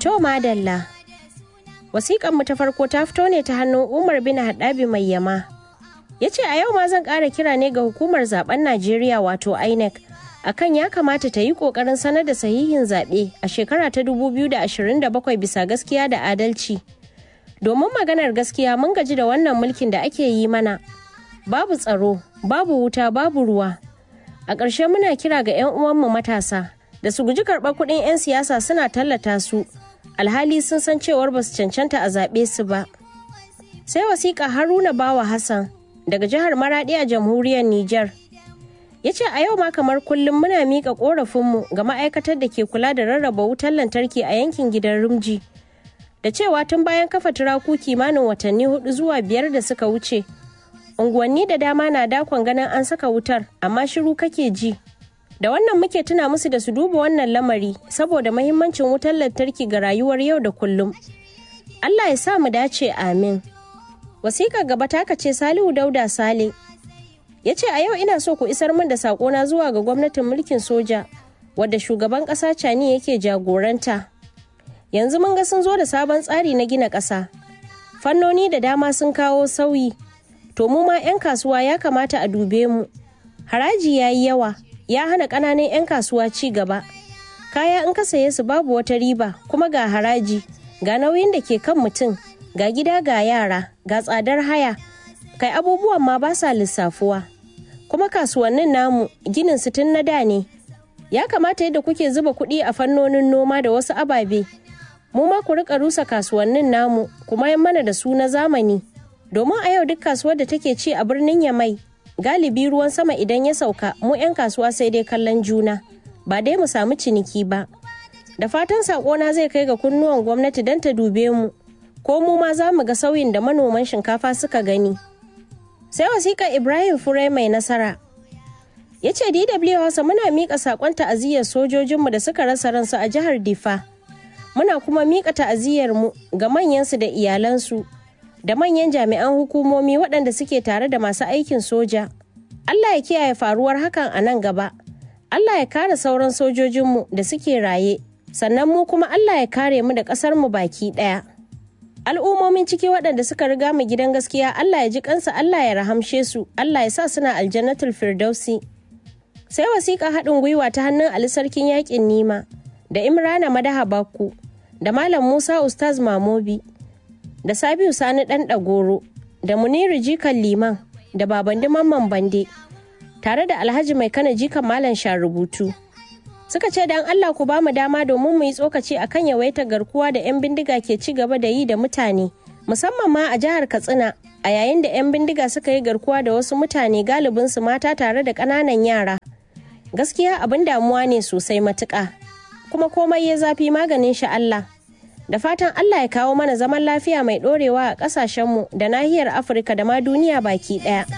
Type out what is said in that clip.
To madalla. Wasiƙanmu ta farko ta fito ne ta hannun Umar bin Haɗabi mai yama. Ya ce a yau ma zan ƙara kira ne ga hukumar zaben Najeriya wato INEC akan ya kamata ta yi ƙoƙarin sanar da sahihin zaɓe a shekara ta 2027 bisa gaskiya da adalci. Domin maganar gaskiya mun gaji da wannan mulkin da ake yi mana. Babu tsaro, babu wuta, babu ruwa. A ƙarshe muna kira ga 'yan uwanmu matasa da su guji karɓar kuɗin 'yan siyasa suna tallata su. alhali sun san cewar ba su cancanta a zaɓe su ba. Sai wasiƙa Haruna Bawa Hassan daga jihar Maraɗi a jamhuriyar Nijar. Ya ce a yau ma kamar kullum muna miƙa ƙorafinmu ga ma'aikatar da ke kula da rarraba wutar lantarki a yankin gidan Rumji. Da cewa tun bayan kafa turaku kimanin watanni hudu zuwa biyar da suka wuce. Unguwanni da dama na dakon ganin an saka wutar amma shiru kake ji. da wannan muke tuna musu da su duba wannan lamari saboda mahimmancin wutar lantarki ga rayuwar yau da kullum allah ya sa mu dace amin wasiƙar gaba taka ce salihu dauda sale ya ce a yau ina so ku isar min da saƙona zuwa ga gwamnatin mulkin soja wadda shugaban ƙasa cani yake jagoranta yanzu mun ga sun zo da sabon tsari na gina ƙasa fannoni da dama sun kawo sauyi to mu ma 'yan kasuwa ya kamata a dube mu haraji ya yi yawa ya hana ƙananan 'yan kasuwa ci gaba kaya in ka saye su babu wata riba kuma ga haraji ga nauyin da ke kan mutum ga gida ga yara ga tsadar haya kai abubuwan ma ba sa lissafuwa kuma kasuwannin namu ginin su tun na da ne ya kamata yadda kuke zuba kuɗi a fannonin noma da wasu ababe mu ma ku rika rusa kasuwannin namu kuma yan mana da su na zamani domin a yau duk kasuwar da take ci a birnin yamai galibi ruwan sama idan ya sauka mu 'yan kasuwa sai dai kallon juna ba dai mu samu ciniki ba da fatan sakona zai kai ga kunnuwan gwamnati don ta dube mu ko mu ma za mu ga sauyin da manoman shinkafa suka gani sai wasiƙa ibrahim fure mai nasara ya ce dw hausa muna miƙa saƙon ta'aziyyar sojojinmu da suka rasa ransu a jihar difa muna kuma miƙa ta'aziyyar mu ga manyansu da iyalansu da manyan jami'an hukumomi waɗanda suke tare da masu aikin soja. Allah ya kiyaye faruwar hakan a nan gaba. Allah ya kare sauran sojojinmu da suke raye, sannan mu kuma Allah ya kare mu da ƙasarmu baki ɗaya. Al'ummomin ciki waɗanda suka riga mu gidan gaskiya Allah ya ji kansa Allah ya rahamshe su, Allah ya sa suna aljannatul firdausi. Sai wasiƙa haɗin gwiwa ta hannun Ali Sarkin Yaƙin Nima, da Imrana Madaha Bakku, da Malam Musa Ustaz Mamobi. da Sabiu Sani ɗan ɗagoro da Muniru Jikan Liman da Babandi Mamman Bande tare da Alhaji Mai Kana Jikan Malam rubutu. Suka ce dan Allah ku ba mu dama domin mu yi tsokaci akan yawaitar garkuwa da 'yan bindiga ke ci gaba da yi da mutane, musamman ma a jihar Katsina a yayin da 'yan bindiga suka yi garkuwa da wasu mutane galibin su mata tare da ƙananan yara. Gaskiya abin damuwa ne sosai matuƙa. Kuma komai ya zafi maganin shi Allah. da fatan Allah ya kawo mana zaman lafiya mai ɗorewa a ƙasashenmu da nahiyar Afirka da ma duniya baki ɗaya.